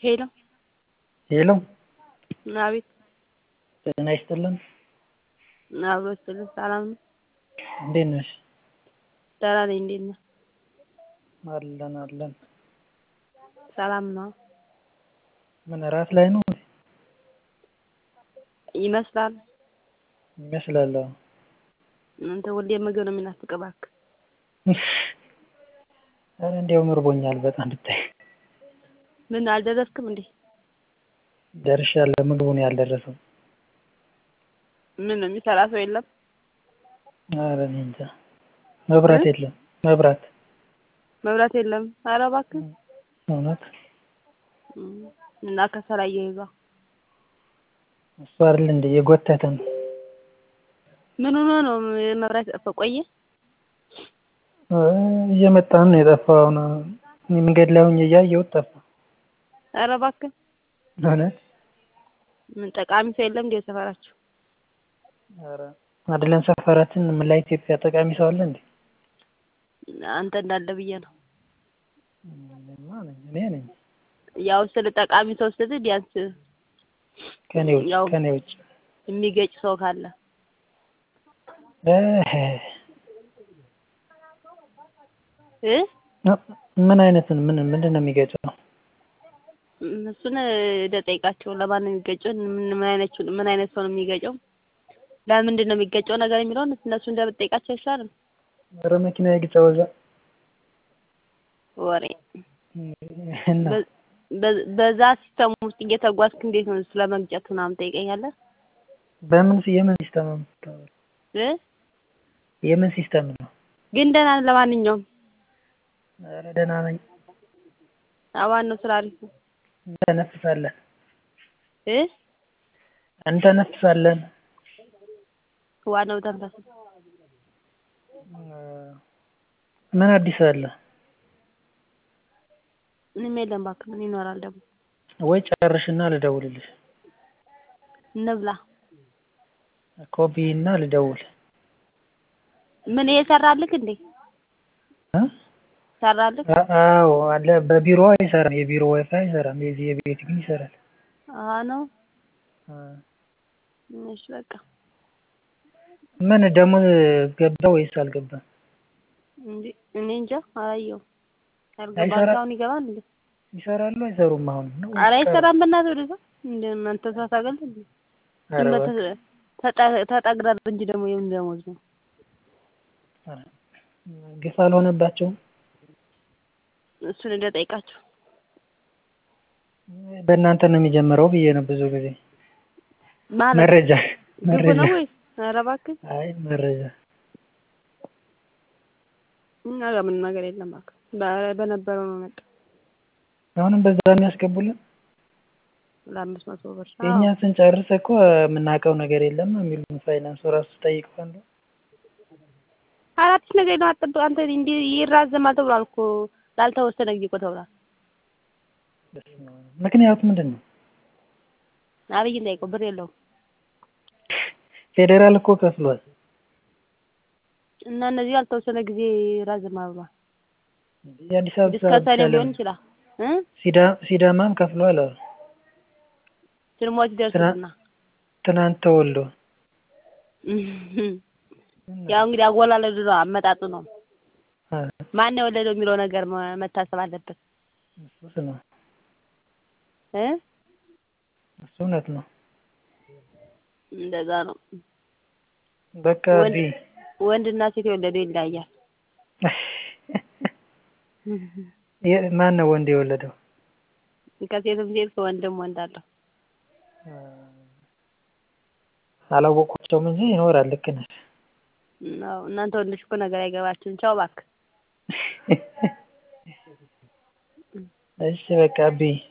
ሄሎ ሄሎ አቤት ጤና ይስጥልን አብሮ ይስጥልን ሰላም ነው እንዴት ነሽ ደህና ነኝ እንዴት ነህ አለን አለን ሰላም ነው ምን እራት ላይ ነው ይመስላል ይመስላል አዎ አንተ ሁሌ ምግብ ነው የሚናፍቅህ እባክህ ኧረ እንዲያውም እርቦኛል በጣም ብታይ ምን አልደረስክም እንዴ ደርሻለሁ ምግቡ ነው ያልደረሰው ምን የሚሰራ ሰው የለም ኧረ እኔ እንጃ መብራት የለም መብራት መብራት የለም ኧረ እባክህ እውነት እና ከሰል አያይዟ እሱ አይደል እንደ እየጎተተ ነው ምን ሆኖ ነው መብራት የጠፋው ቆየ እየመጣ ነው የጠፋው አሁን እኔ መንገድ ላይ ሆኜ እያየሁት ጠፋ ኧረ እባክህ እውነት ምን ጠቃሚ ሰው የለም እንዴ ሰፈራችሁ ኧረ አይደለም ሰፈራችን መላ ኢትዮጵያ ጠቃሚ ሰው አለ እንዴ አንተ እንዳለ ብዬ ነው እኔማ ነኝ እኔ ነኝ ያው ስለ ጠቃሚ ሰው ስትል ቢያንስ ከኔ ውጭ ያው ከኔ ውጭ የሚገጭ ሰው ካለ እህ እ ምን አይነትን ምን ምንድን ነው የሚገጨው እሱን ልጠይቃቸው ለማን ነው የሚገጨው ምን ምን አይነት ምን አይነት ሰው ነው የሚገጨው ለምንድን ነው የሚገጨው ነገር የሚለውን እነሱ እንደምትጠይቃቸው አይሻልም ኧረ መኪና ይግጨው እዛ ወሬ እና በ- በዛ ሲስተም ውስጥ እየተጓዝክ እንዴት ነው ስለ መግጨት ምናምን ትጠይቀኛለህ በምን የምን ሲስተም ነው የምታወራው? እ የምን ሲስተም ነው ግን ደህና ነህ ለማንኛውም ኧረ ደህና ነኝ አዋን ነው ስራ አሪፍ ነው እንተነፍሳለን እ እንተነፍሳለን ዋናው ተንፈስ ምን አዲስ አለ ምንም የለም እባክህ ምን ይኖራል ደግሞ ወይ ጨርሽና ልደውልልሽ እንብላ ኮፒ እና ልደውል ምን ይሄ ሰራልክ እንዴ እ ሰራልክ አ- አዎ አለ በቢሮ አይሰራም የቢሮ ዋይፋይ አይሰራም የዚህ የቤት ግን ይሰራል አሀ ነው አ። እሺ በቃ ምን ደሞዝ ገባ ወይስ አልገባም እንዴ እኔ እንጃ አላየሁም ያልገባ አይሰራ- አሁን ይገባል እንዴ ይሰራሉ አይሰሩም አሁን ነው ኧረ አይሰራም በእናትህ ወደዛ እንደ እናንተ ሳታገል እንዴ ኧረ ዝም እባክህ። ብለህ ተጠ- ተጠግረር እንጂ ደግሞ የምን ደሞዝ ነው ኧረ ግፍ አልሆነባቸውም እሱን እንደጠይቃቸው በእናንተ ነው የሚጀምረው ብዬ ነው ብዙ ጊዜ ማለት መረጃ ግቡ መረጃ ነው ወይስ ኧረ እባክህ አይ መረጃ እኛ ጋር ምንም ነገር የለም እባክህ በ- በነበረው ነው በቃ አሁንም በዛ የሚያስገቡልን ለአምስት መቶ ብር የእኛ አዎ ስንጨርስ እኮ የምናውቀው ነገር የለም ነው የሚሉን ፋይናንሱ ራሱ ጠይቀዋል አራትሽ ነገር ነው አጥብ አንተ እንዲህ ይራዘማል ተብሏል እኮ ላልተወሰነ ጊዜ እኮ ተብሏል ምክንያቱ ምንድን ነው አብይን ጠይቀው ብር የለውም ፌዴራል እኮ ከፍሏል እና እነዚህ ያልተወሰነ ጊዜ ይራዘማል ብሏል የአዲስ አበባ እስከ ብቻ ሰኔ ሊሆን ለምን? ይችላል እ ሲዳ- ሲዳማም ከፍሏል አሉ ስልሞች ይደርሱና ትናንት ተወልዶ ያው እንግዲህ አወላለዱ ነው አመጣጡ ነው አ፣ ማን የወለደው የሚለው ነገር መ- መታሰብ አለበት እሱስ ነው እ እሱ እውነት ነው እንደዛ ነው በቃ ወንድ ቢ ወንድና ሴት የወለደው ይለያያል የ- ማን ነው ወንድ የወለደው ከሴትም ሴት ከወንድም ወንድ አለው አ፣ አላወቋቸውም እንጂ ይኖራል ልክ ነሽ አዎ እናንተ ወንዶች እኮ ነገር አይገባችሁም ቻው እባክህ እሺ በቃ ቢ